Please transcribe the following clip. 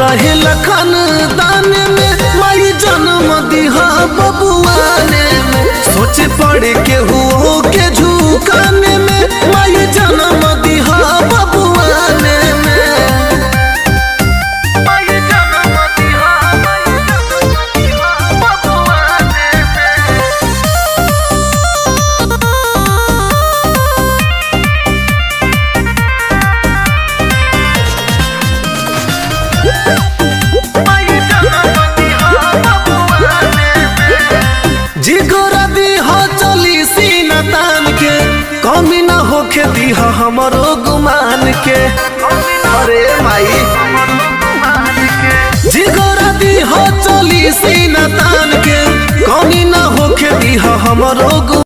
रहे लखन दान में माई जन्म दिहा बबुआने में सोचे पड़े के हुओ के झुकाने में माई जन्म दिहा बबुआने में माई जन्म दिहा बबुआने में जिगोरा दीहा चली सीना तान के कमी ना होखे दीहा हमरो गुमान के अरे माई जिगोरा दीहा चली सीना तान के कमी ना होखे दीहा हमरो गु